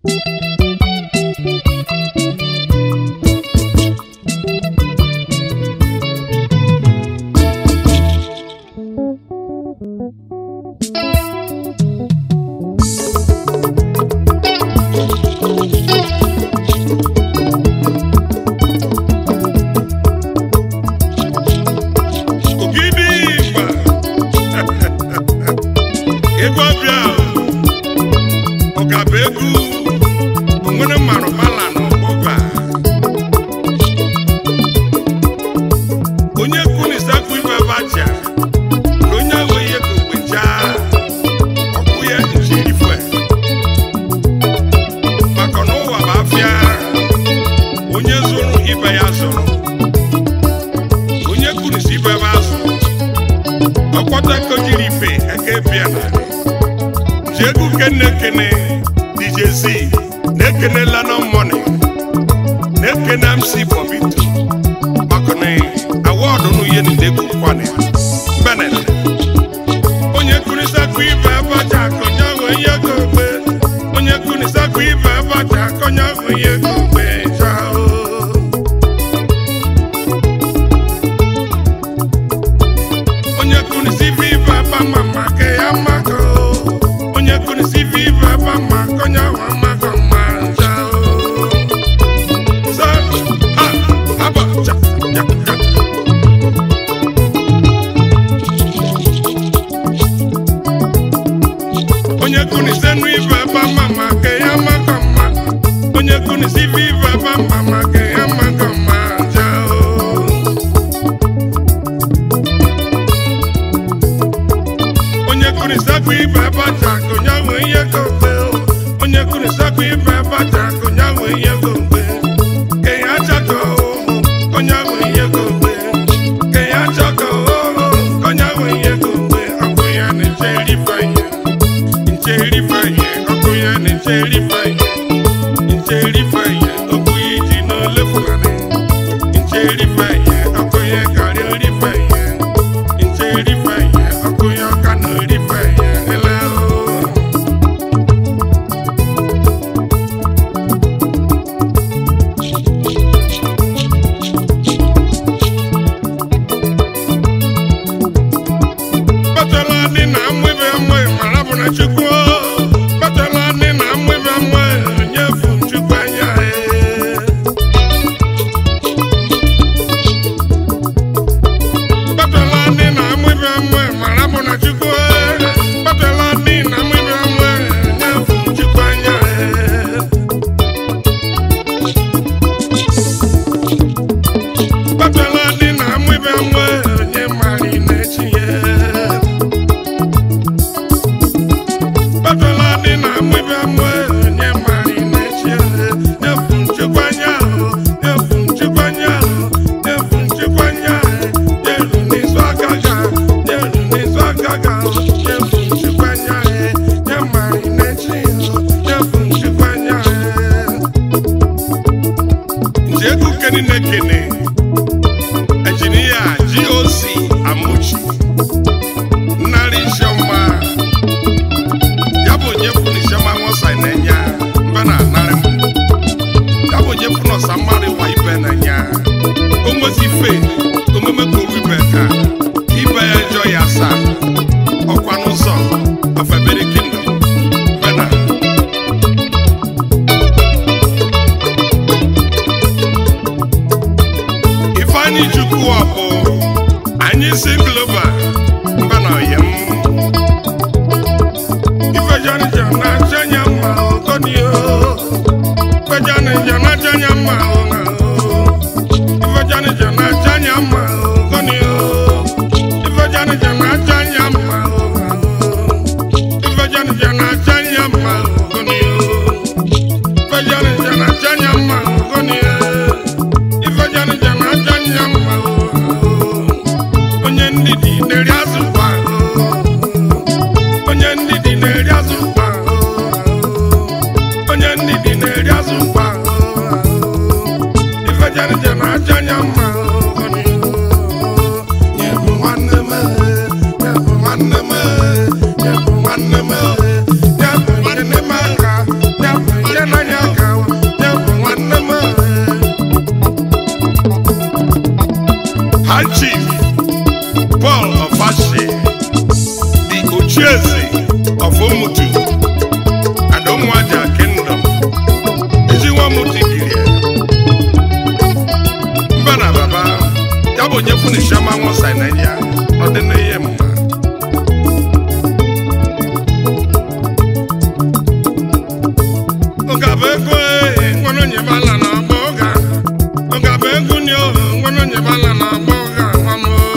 Ogidi Igba egwu ọbịa ọgaba egwu onwere mmanụ mala n'ọgbọba onye kunisakwu ibe bacha na onye ahụ ihe ka ogbecha ọkwụ ya nchirifwe maka na ụwa bụ afịa onye zụrụ ibe ya zụrụ onye kunisi ibe ebe azụ ọkpọta kojiri ife eke bịa narị ji egwu kene kene DJ Z na-ekene London Money na-ekene MC Bobito maka na awọdụ n'uye na-edegwu kwana Benet onye kunisakwa ibe abacha akọnya ahụ ihe gogbe onye kunisakwa ibe abacha akọnya ahụ ihe gogbe chao onye kunisi viva bama maka ya maka o. onye kunisi viva bama konya wa maka manja o. Sa, ha, aba, cha, ya, ya. onye kunisi nu ive bama maka ya maka mma onye kunisi viva bama maka ya maka manja o. onye kunisakwa ibe bata akụnya nwe ihe gogbe onye kunisakwa ibe bata akụnya nwe ihe gogbe ke ya chaka onye nwe ihe gogbe ke ya chaka onye nwe ihe gogbe ọkụ ya na-echeri fanye ncheri fanye ọkụ ya na-echeri fanye ncheri fanye okwu ya iji n'ole fulani ncheri fanye ọkụ ya karịa ori fanye ncheri fanye ọkụ ya ọka na ori fanye ele o Batala dị na amụbe mwe mara bụ na Chukwu Batala dị na amụbe mwe nyefu Chukwu anya ee. Batala dị na amụbe mwe mara bụ na Chukwu Batala dị na amụbe mwe nyefu Chukwu anya ee. Batala dị na amụbe mwe onye mara na-echi ya Batala dị na amụbe mwe onye mara na-echi ya efu nchekwa anya ahụ efu nchekwa anya ahụ efu nchekwa anya ahụ n'elu n'izu aka ga n'elu n'izu aka ga efu nchekwa anya ahụ nye mara na-echi ya efu nchekwa anya ahụ nje ego keni na-ekene injinia GOC Amuchi nnarị isiọma ya bụ onye funu isiọma nwụsa na-enye mbe na anarị m ya bụ onye funu ọsa mmadụ wa ibe na-enye o nwezi ife omume koru ibe ka ibe ya jọ ya asaa ọkwa n'ụzọ afebere kingdom bena ifeanyị chukwu ọbụ anyị si global mba na ọyem ifejanija na-acha anya mma ogonio ifejanija na-acha anya mma ụna ifejanija na-acha anya mma ogonio ifejanija na-acha anya mma ụna ifejanija na-acha anya mma ogonio ifejanija na-acha anya mma ogonio ifejanija na-acha anya mma onye ndidi na-eri azụ kwa onye ndidi na-eri azụ kwa onye ndidi na-eri azụ kwa ifejanija na-acha anya mma nyebu nwanne m nyebu nwanne m nyebu nwanne m nyebu nwanne m aka nyebu ihe na and Chief Paul Ofashe, the Ochieze of Omutu and Omwaja Kingdom. Ejiwa Muti Girie. Mba na baba, ya bụ onye funu shama nwụsa na ya, ọ dị na ihe mma. Ụgaba ego ee, nwanne onye bala na agba ụga. Ụgaba ego ni o, nwanne onye bala na agba ụga nwa m o.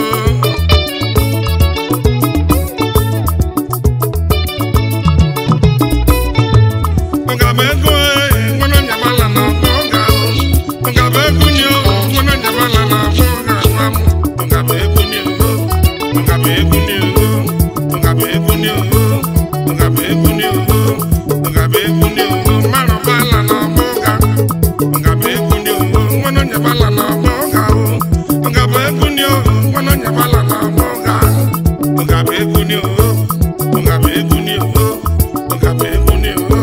Ụgaba ego ee, nwanne onye bala na agba ụga o. Ụgaba ego ni o, nwanne onye bala na agba ụga nwa m. Ụgaba ego ni o, ụgaba ego ni o, ụgaba ego ni o, ụgaba ego ni o, ụgaba ego ni o, mmadụ bala na agba ụga. Ụgaba ego ni o, nwanne onye bala na agba ụga o. Ụgaba ego ni o, nwanne onye bala na agba ụga. Ụgaba ego ni o, ụgaba ego ni o, ụgaba ego ni o.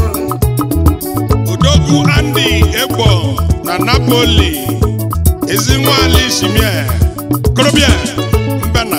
Udogwu Andy Egbo na Napoli Ezinwali Shimie Korobịa Mbana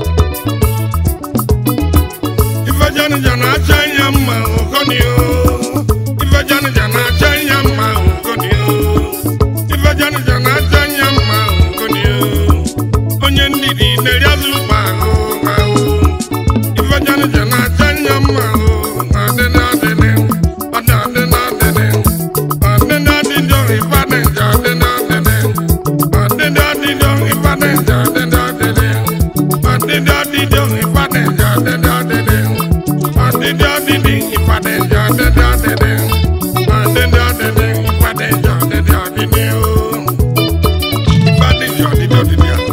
Ifejanija na-acha anya mma ụgọni o Ifejanija na-acha anya mma ụgọni o Ifejanija na-acha anya mma ụgọni o Onye ndidi na-eri azụ ụkpa ahụ ahụ Ifejanija na-acha anya mma o adịna adịna ọdị adịna adịna ọdịna adịjọ ịfadịja adịna adịna ọdịna adịjọ ịfadịja adịna adịna ọdịna adịjọ ịfadịja adịna adịna ọdịna adịdị ịfadịja adịna adịna ọdịna adịdị ịfadịja adịna adịna o ịfadịja ọdịdị ọdịdị ahụ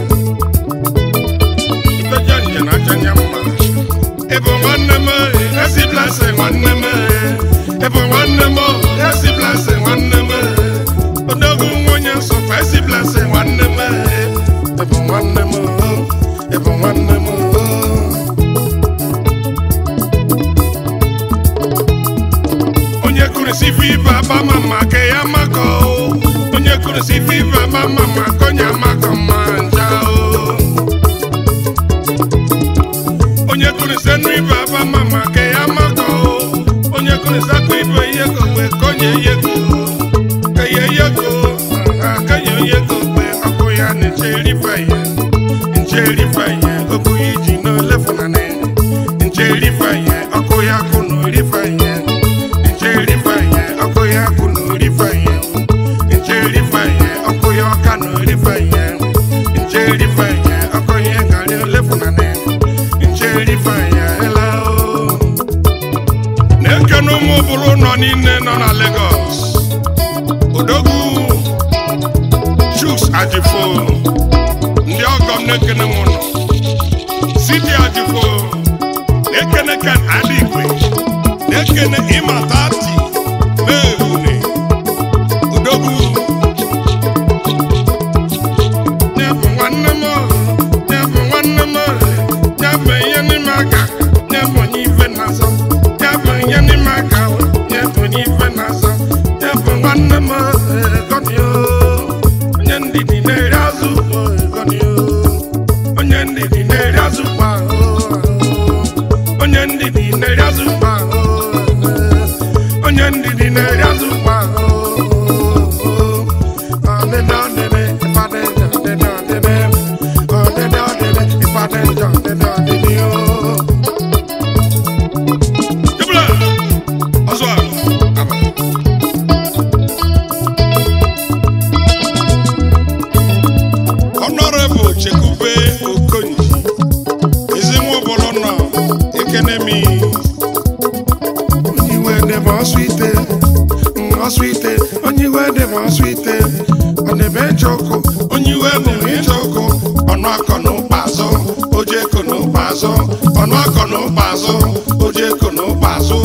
Ifejanija na-acha anya mma Ebo nwanne m esi blase nwanne m Ebo nwanne m esi blase nwanne m Odogwu nwunye nsọfa esi blase nwanne m Ebo nwanne m Ebo nwanne m Onye kurisi fiva ba mama ke ya mako Onye kurisi fiva ba mama konya mako manja o onye kụrịsị nụ ibe aba mama ke ya makọ onye kụrịsị akụ ibe ihe ko mgbe konye ihe ko keye ihe ko akenye ihe ko mgbe ọkụ ya na-eche erife ihe nche erife ihe okwu ya iji n'olefunanị nche erife ihe ọkụ ya kụ na orife ihe nche erife ihe ọkụ ya kụ na orife ihe nche erife ihe ọkụ ya ọka na orife ihe nche erife ihe ọkụ ya garị olefunanị na-ekene ụmụ bụrụ ụlọ niile nọ na Lagos odogwu chuks ajifo ndị ọgọ m na-ekene m ụlọ siti ajifo na-ekene ken adịgwe na-ekene ịmatati meehune odogwu nyebụ nwanne m nyebụ nwanne m nyebụ ihe n'ime aka nyebụ onye ife na-azọ nyebụ ihe n'ime aka nyebụ onye ife na-azọ nyebụ nwanne m gọnio onye ndidi na-eri azụ ugbo gọnio onye ndidi na-eri azụ ugbo onye ndidi na-eri azụ ugbo onye ndidi na-eri azụ ugbo ọdịda ọdịda ịfadịja ọdịda ọdịda ọdịda ọdịda ịfadịja ọdịda ọdịda Jebula, ọzọ a, aba. Honorable Chekube Okonyi, ezinwa obodo nọ Ekenemi. Onyiwe dị m ọsụ ite, m ọsụ ite, onyiwe dị m ọsụ ite, ọ na-ebe ịchọ ọkụ, onyiwe bụ m ịchọ ọkụ, ọnụ akọ na ụkpa azụ, oje eko na ụkpa azụ, ọnụ akọ na ụkpa azụ, oje eko na ụkpa azụ.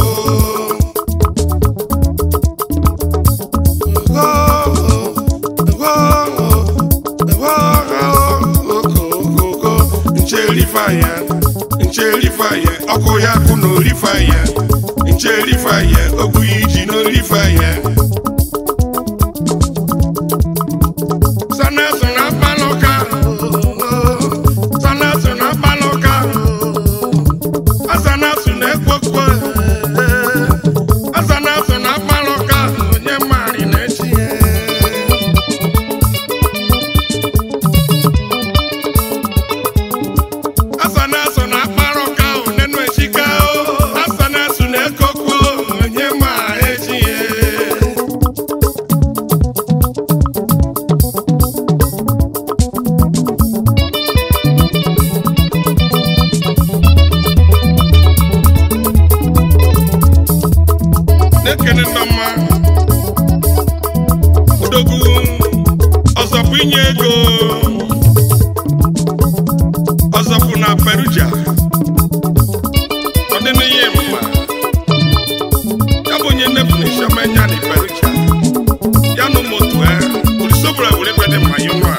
ncherifaya ncherifaya ọkụ ya kụ na orifaya ncherifaya okwu ya iji n'orifaya sanesu na palọka inye ego ọzọpụ na peruja ọ dị n'ihe mma ya bụ onye nnefu na isiomenya na peruja ya na ụmụ otu ya olisobra were kwede mma ya ụnụ a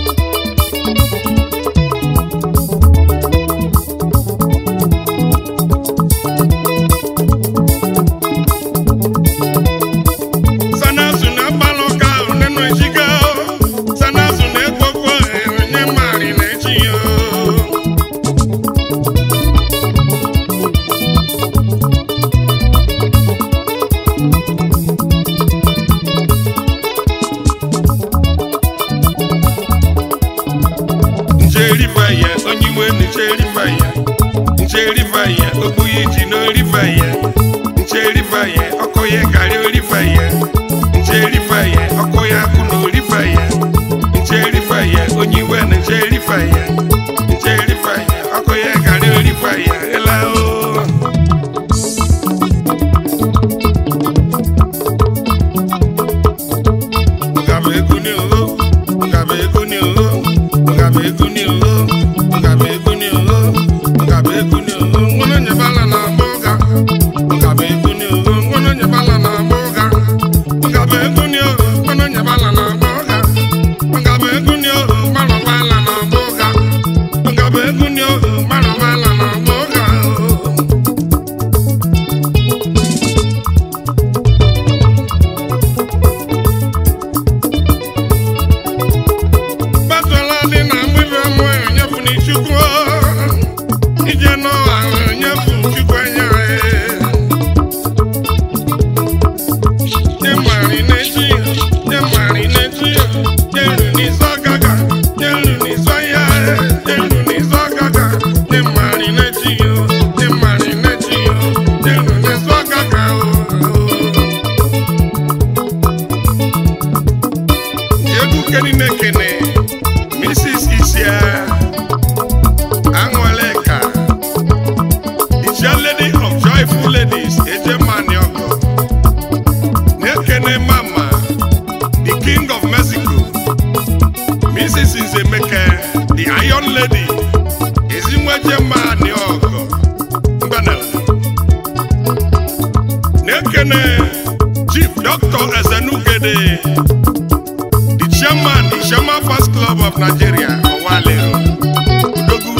sanazu na agbalụ ka nenu ejiga sanazu na egbogbo onye mari na eji ya njerivaye onye iwe njerivaye njerivaye ogbuyi ji n'orivaye njerivaye ọkụ ya karị orivaye njerivaye ọkụ ya akụ na orivaye njerivaye onye iwe na njerivaye njerivaye ọkụ ya karị orivaye ela o Ngaba ego ni o, ngaba ego ni o, ngaba ego ni o, ngaba ego ni o, ngaba ego ni o, ngono nyebala na mboga. Ngaba ego ni o, ngono nyebala na mboga. Ngaba ego ni o, ngono nyebala na mboga. Ngaba ego ni o, malo bala na mboga. Ngaba ego ni o, malo bala na mboga. Batụla dị na mgbidi ọmụ enyefu n'Ichukwu ije n'ụwa enyefu Chukwu anya nye mari n'echi nye mari n'echi nye nru n'isi ọgaga nye nru n'isi ọhịa nye nru n'isi ọgaga nye mari n'echi nye mari n'echi nye nru n'isi ọgaga egwu keni na-ekene Mrs. Isia Anwaleka, the chair lady of Joyful Ladies, Ejemani Ogo. Nekene Mama, the King of Mexico. Mrs. Nzemeke, the Iron Lady, Ezinwejemani Ogo. Mbana. Nekene Chief Dr. Ezenugede, the chairman, the Chairman First Club of Nigeria, Owale. Odogwu.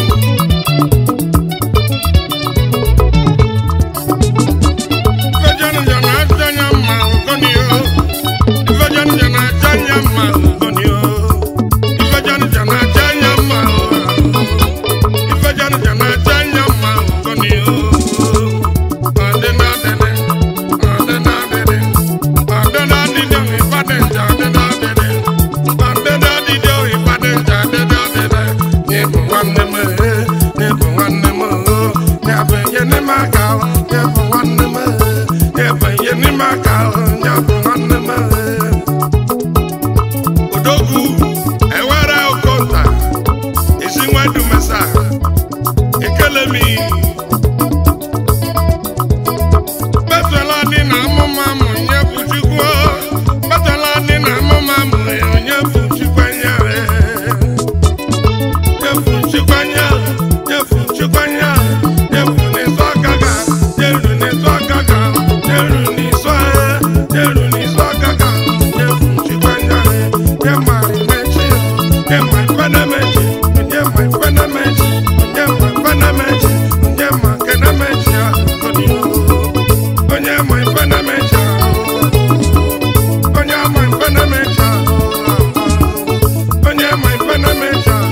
Ifejanụ ja na-aja anya mma ugoni o. Ifejanụ ja na-aja anya mma ugoni o. Ifejanụ ja na-aja anya mma o. Ifejanụ ja na-aja anya mma ugoni o. Ọdịna ọdịna, ọdịna ọdịna, ọdịna ọdịna, Ibadan ja ọdịna ọdịna. Ọdịna ọdịna, Ibadan ja ọdịna ọdịna. N'ịbụ nwanne m, eh, n'ịbụ nwanne m, oh. N'ịbụ ihe n'ime aka, oh. N'ịbụ nwanne m, eh. N'ịbụ ihe n'ime aka, oh. N'ịbụ nwanne m, eh. Odogwu ewere okonta esi nwedu mesa ekele mi betela dị na amụma mụ nye bụ chukwu betela dị na amụma mụ nye bụ chukwu anya nyefu chukwu anya nyefu chukwu anya nyefu n'izu ọgaga nyeru n'izu ọgaga nyeru n'izu ahịa nyeru n'izu ọgaga nyefu chukwu anya nye mari mechi nye ma ifenemechi nye ma ifenemechi nye ma ifenemechi nye ma kenemechi ahụ onye ma ifenemechi ahụ onye ama ifenemechi ahụ onye ma ifenemechi ahụ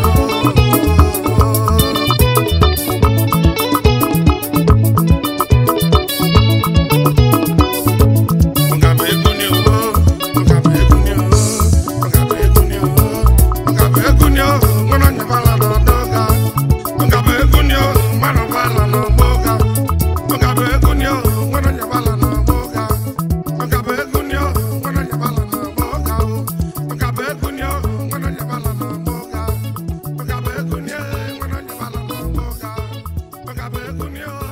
Ngaba ego ni o, ngaba ego ni o, ngaba ego ni o, ngaba ego ni o, ngono nyabala na doga. Ngaba ego ni o, mano bala na boga. Ngaba ego ni o, ngono nyabala na boga. Ngaba ego ni o, ngono nyabala na boga. Ngaba ego ni o, ngono nyabala na boga. Ngaba ego ni o, ngono nyabala na boga. Ngaba ego ni o,